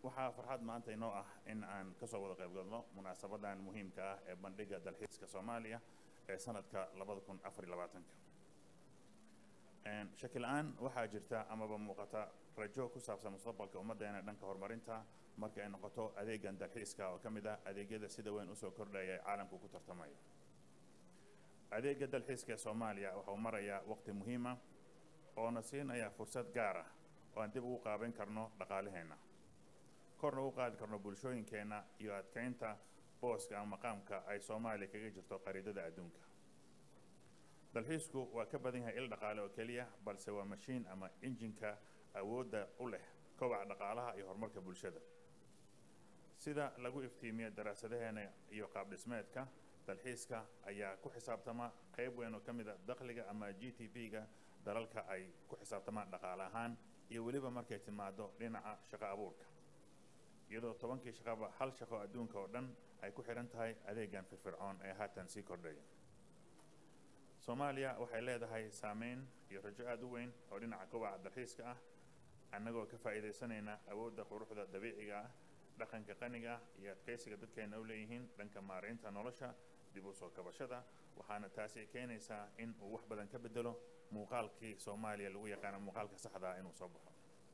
waxaa farxad maanta inoo ah in aan kasoo wada qayb galno munaasabadan muhiimka ah ee bandhiga dalxiiska soomaaliya ee sanadka labada kun afar iyo labaatanka shaki la-aan waxaa jirta amaba muuqata rajo ku saabsan mustaqbalka ummaddeena dhanka horumarinta marka ay noqoto adeegan dalxiiska oo ka mid ah adeegyada sida weyn usoo kordhaya ee caalamku ku tartamayo adeega dalxiiska ee soomaaliya waxau marayaa waqti muhiima oona siinaya fursad gaar ah oo aan dib ugu qaabayn karno dhaqaalaheenna korna ugu qaadi karno bulshooyinkeenna iyo adkeynta booska ama maqaamka ay soomaaliya kaga jirto qariidada adduunka dalxiisku waa ka badan yahay il dhaqaale oo keliya balse waa mashiin ama injinka awoodda u leh kobaca dhaqaalaha iyo horumarka bulshada sida lagu iftiimiyo daraasadaheena iyo qaab dhismeedka dalxiiska ayaa ku xisaabtama qayb weyn oo ka mid a dakhliga ama g t p-ga dalalka ay ku xisaabtamaan dhaqaale ahaan iyo weliba markay timaado dhinaca shaqo abuurka iyadoo tobankii shaqaba hal shaqo adduunka oo dhan ay ku xihan tahay adeegan firfircoon ee haatan sii kordhaya soomaaliya waxay leedahay saameyn iyo rajo aada u weyn oo dhinaca kobaca dalxiiska ah annagoo ka faa'iidaysanayna awoodda quruxda dabiiciga ah dhaqanka qaniga ah iyo adkaysiga dadkeena u leeyihiin dhanka maaraynta nolosha dib u soo kabashada waxaana taasi keenaysaa in uu wax badan ka bedelo muuqaalkii soomaaliya lagu yaqaano muuqaalka saxda ah inuu soo baxo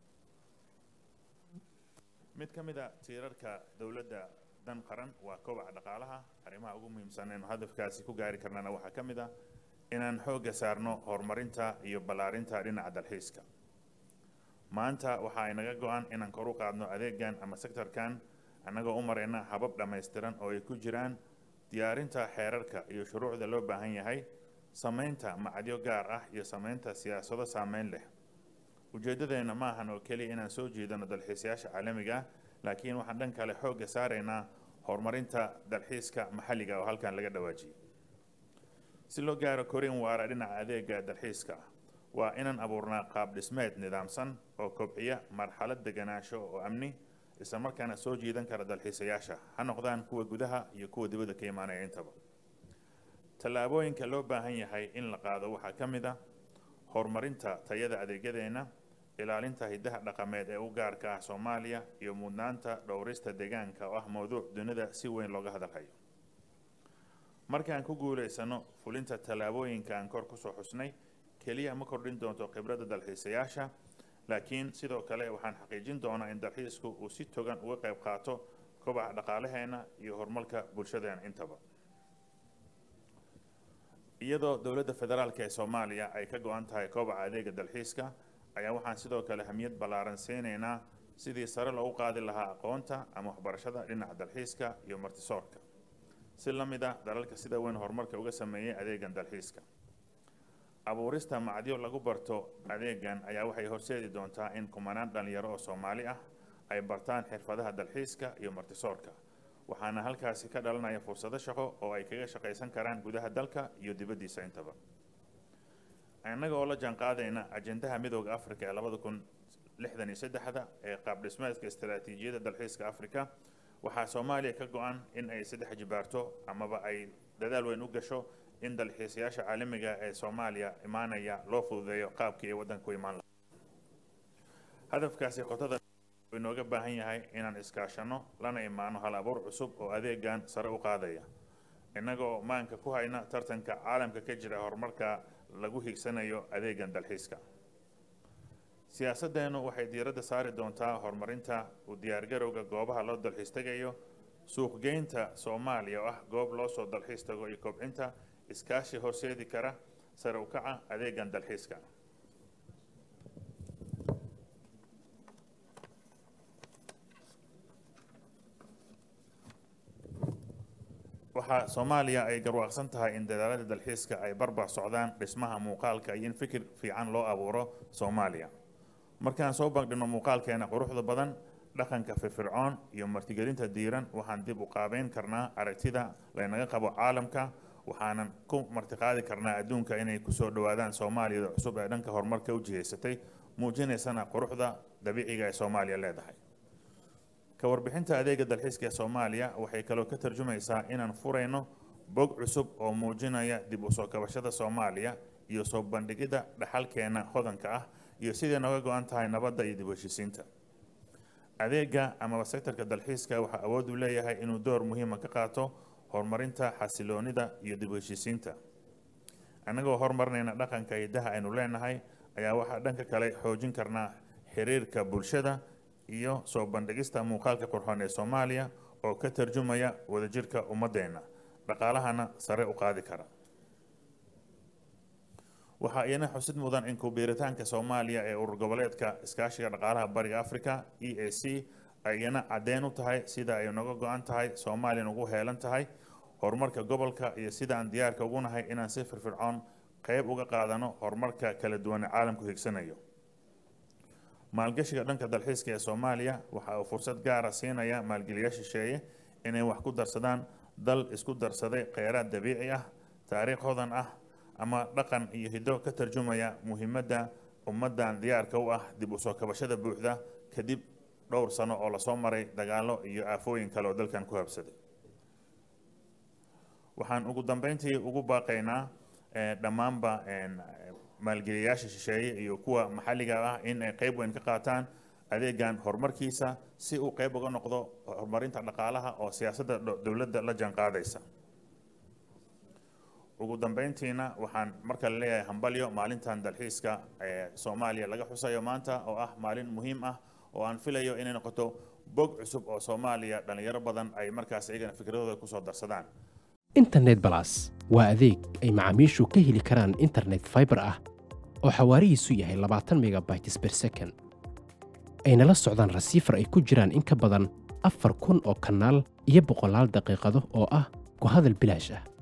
mid ka mid a tiirarka dowladda dan qaran waa kobaca dhaqaalaha arrimaha ugu muhiimsan eenu hadafkaasi ku gaari karnana waxaa ka mid ah inaan xoogga saarno horumarinta iyo ballaarinta dhinaca dalxiiska maanta waxa ay naga go-an inaan kor u qaadno adeegan ama sektorkan annagoo u marayna habab dhammaystiran oo ay ku jiraan diyaarinta xeerarka iyo shuruucda loo baahan yahay samaynta macadyo gaar ah iyo samaynta siyaasado saameyn leh ujeeddadeenna ma ahan oo keliya inaan soo jeedano dalxiisayaasha caalamiga ah laakiin waxaan dhan kale xoogga saaraynaa horumarinta dalxiiska maxalliga oo halkan laga dhawaajiyay si loo gaaro korin waara dhinaca adeega dalxiiska ah waa inaan abuurnaa qaab dhismeed nidaamsan oo kobciya marxalad deganaansho oo amni islamarkaana soo jiidan kara dalxiisayaasha ha noqdaan kuwa gudaha iyo kuwa dibadda ka imaanaya intaba tallaabooyinka loo baahan yahay in la qaado waxaa ka mid ah horumarinta tayada adeegyadeenna ilaalinta hiddaha dhaqameed ee u gaarka ah soomaaliya iyo mudnaanta dhowrista deegaanka oo ah mowduuc dunida si weyn looga hadalhayo markaan ku guulaysano fulinta tallaabooyinka aan kor kusoo xusnay keliya ma kordhin doonto khibradda dalxiisayaasha laakiin sidoo kale waxaan xaqiijin doonaa in dalxiisku uu si togan uga qayb qaato kobaca dhaqaalaheenna iyo horumarka bulshadeena intaba iyadoo dowladda federaalk ee soomaaliya ay ka go-an tahay kobaca adeega dalxiiska ayaa waxaan sidoo kale hamiyad ballaaran siinaynaa sidii sare loogu qaadi lahaa aqoonta ama waxbarashada dhinaca dalxiiska iyo martisoorka si la mid ah dalalka sida weyn horumarka uga sameeyay adeegan dalxiiska abuurista macdyo lagu barto adeegan ayaa waxay horseedi doontaa in kumanaan dhalinyaro oo soomaali ah ay bartaan xirfadaha dalxiiska iyo martisoorka waxaana halkaasi ka dhalanaya fursado shaqo oo ay kaga shaqaysan karaan gudaha dalka iyo dibaddiisa intaba innaga oo la jaanqaadayna ajendaha midooda africa ee labada kun lixdan iyo saddexda ee qaab dhismeedka istaraatiijiyadda dalxiiska africa waxaa soomaaliya ka go-an in ay saddex jibaarto amaba ay dadaal weyn u gasho in dalxiisayaasha caalamiga ee soomaaliya imaanaya loo fududeeyo qaabkii ay waddanka ku imaan lahaa hadafkaasi qotada inooga baahan yahay inaan iskaashano lana imaano hal abuur cusub oo adeegan sare u qaadaya innagoo maanka ku hayna tartanka caalamka ka jira horumarka lagu higsanayo adeegan dalxiiska siyaasaddeenu waxay diiradda saari doontaa horumarinta u diyaargarowga goobaha loo dalxiis tegayo suuqgeynta soomaaliya oo ah goob loo soo dalxiis tago iyo kobcinta iskaashi horseedi kara sare u kaca adeegan dalxiiska waxaa soomaaliya ay garwaaqsan tahay in dadaalada dalxiiska ay barbar socdaan dhismaha muuqaalka iyo in fikir fiican loo abuuro soomaaliya markaan soo bandhigno muuqaalkeena quruxda badan dhaqanka firfircoon iyo martigelinta diiran waxaan dib u qaabeyn karnaa aragtida laynaga qabo caalamka waxaanan ku martiqaadi karnaa adduunka inay kusoo dhowaadaan soomaaliyada cusub ee dhanka horumarka u jihaysatay muujinaysana quruxda dabiiciga ee soomaaliya leedahay ka warbixinta adeega dalxiiska ee soomaaliya waxay kaloo ka tarjumaysaa inaan furayno bog cusub oo muujinaya dib u soo kabashada soomaaliya iyo soo bandhigidda dhaxalkeena hodanka ah iyo siday nooga go-an tahay nabadda iyo dib u heshiisiinta adeega amaba sektorka dalxiiska waxaa awood u leeyahay inuu door muhiima ka qaato horumarinta xasiloonida iyo dib u heshiisiinta annagoo horumarinayna dhaqanka hidaha aynu leenahay ayaa waxaa dhanka kale xoojin karnaa xiriirka bulshada iyo soo bandhigista muuqaalka qurxoon ee soomaaliya oo ka tarjumaya wadajirka ummadeenna dhaqaalahana sare u qaadi kara waxaa iyana xusid mudan in kubiiritaanka soomaaliya ee urur goboleedka iskaashiga dhaqaalaha bariga africa e a c ay iyana caddeyn u tahay sida ay naga go-an tahay soomaaliyan ugu heelan tahay horumarka gobolka iyo sida aan diyaarka ugu nahay inaan si firfircoon qeyb uga qaadano horumarka kala duwan ee caalamku higsanayo maalgashiga dhanka dalxiiska ee soomaaliya waxa uu fursad gaara siinaya maalgeliya shisheeye inay wax ku darsadaan dal isku darsaday kheyraad dabiici ah taariikh hodan ah ama dhaqan iyo hiddo ka tarjumaya muhiimadda ummaddan diyaarka u ah dib u soo kabashada buuxda kadib dhowr sano oo lasoo maray dagaallo iyo aafooyin kale oo dalkan ku habsaday waxaan ugu dambeyntii ugu baaqaynaa dhammaanba maalgeliyayaasha shisheeye iyo kuwa maxalliga ah in ay qeyb weyn ka qaataan adeegan horumarkiisa si uu qeyb uga noqdo horumarinta dhaqaalaha oo siyaasadda dowladda la jaanqaadaysa ugu dambeyntiina waxaan markale leeyahay hambalyo maalintan dalxiiska ee soomaaliya laga xusayo maanta oo ah maalin muhiim ah oo aan filayo inay noqoto bog cusub oo soomaaliya dhalinyaro badan ay markaas iyagana fikradooda kusoo darsadaan internet balas waa adeeg ay macaamiishu ka heli karaan internet fiber ah oo xawaarihiisu yahay labaatan megabytes per second ayna la socdaan rasiifar ay ku jiraan in ka badan afar kun oo kanaal iyo boqolaal daqiiqado oo ah ku hadal bilaash ah